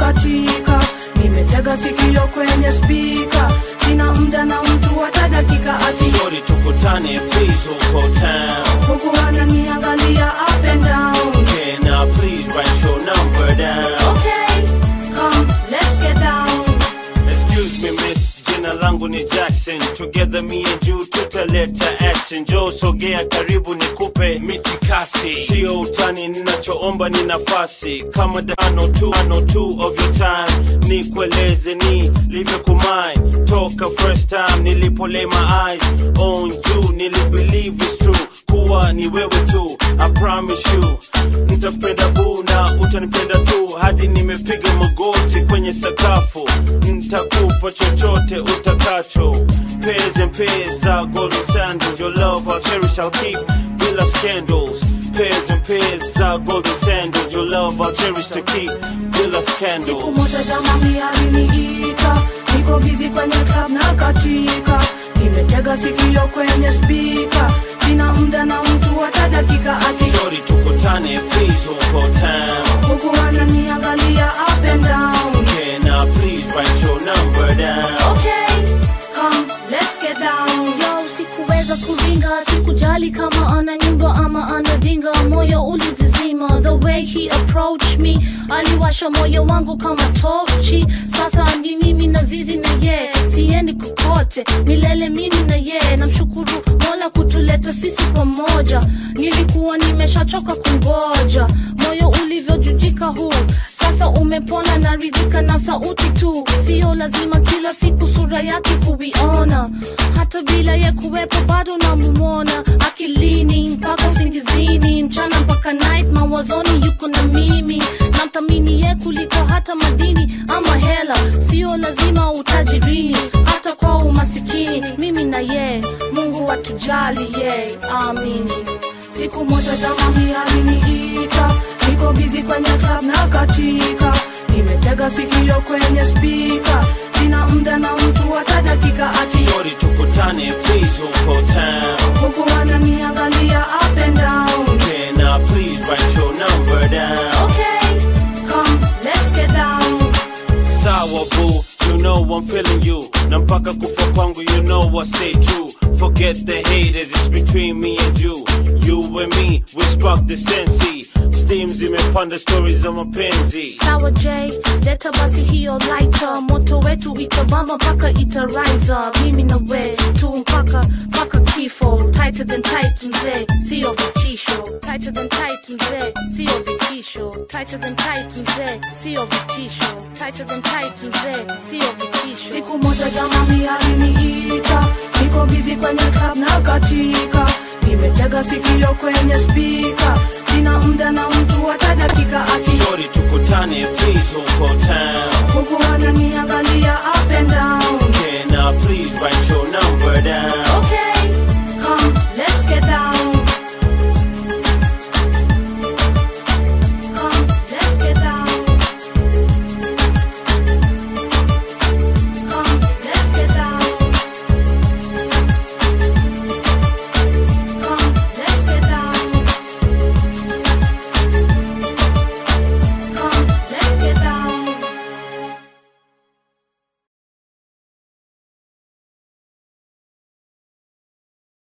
katika nimetega sikio kwenye spika sina muda na mtu hata dakika ati Shorty tukutane please huko town huku ananiangalia up and down Can I please write your number down okay come let's get down Excuse me miss, jina langu ni Jackson Together me and you tutaleta action Joe sogea karibu nikupe mitikasi Sio utani ninachoomba ni nafasi Kama dano tu, ano two of your time Nikueleze ni livyokumai Toka first time nilipo lay my eyes on you Nilibelieve it's true kuwa ni wewe tu I promise you Nitapenda boo na utanipenda tu Hadi nimepiga magoti kwenye sakafu Nitakupa chochote utakacho Pairs and pairs za golden sandals Your love I'll cherish, I'll keep bila scandals Pairs and pairs za golden sandals Your love I'll cherish to keep bila siku scandals moja jamani aliniita niko bizi kwenye club na katika nimetega sikio kwenye spika sina muda na mtu hata dakika ati Shorty tukutane please huko town huku ananiangalia up and down Can I please write your number down okay come let's get down yo sikuweza kuringa sikujali kama ana nyumba ama ana dinga moyo ulizizima the way he approached me aliwasha moyo wangu kama tochi sasa ni mimi na zizi na ye siendi kokote milele mimi na ye namshukuru mola kutuleta sisi pamoja nilikuwa nimeshachoka kungoja moyo ulivyojujika huu sasa umepona na ridhika na sauti tu sio lazima kila siku sura yake kuiona hata bila ye kuwepo bado namumona akilini mpaka singizini mchana mpaka night mawazoni yuko na mimi namthamini ye kuliko hata madini ama hela sio lazima utajirini hata kwa umasikini mimi na ye mungu atujali ye amini siku moja jamani aliniita niko bizi kwenye club na katika nimetega sikio kwenye spika sina muda na mtu hata dakika ati Shorty tukutane please huko town huku ananiangalia up and down Can I please write your number down okay come let's get down Sawa boo, you know I'm feeling you Na mpaka kufa kwangu you know I stay true Forget the haters, it's between me and you You and me, we spark the sensi Steam zimepanda stories za mapenzi sawa j leta basi hiyo lighter moto wetu itabamba mpaka itariza mimi na we tu mpaka mpaka kifo tighter than tight mzee sio vitisho tighter than tight mzee sio vitisho tighter than tight mzee sio vitisho tighter than tight mzee sio vitisho siku moja jamani aliniita niko bizi kwenye club na katika nimetega sikio kwenye spika sina muda na mtu hata dakika ati Shorty tukutane please huko town